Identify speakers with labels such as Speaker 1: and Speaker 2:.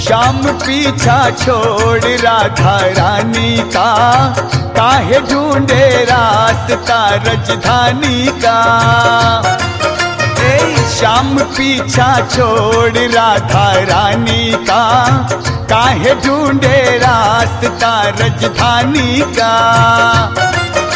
Speaker 1: श्याम पीछा छोड़ राधा रानी का काहे ढूंढे रास्ता राजधानी का ए श्याम पीछा छोड़ राधा रानी का काहे ढूंढे रास्ता राजधानी का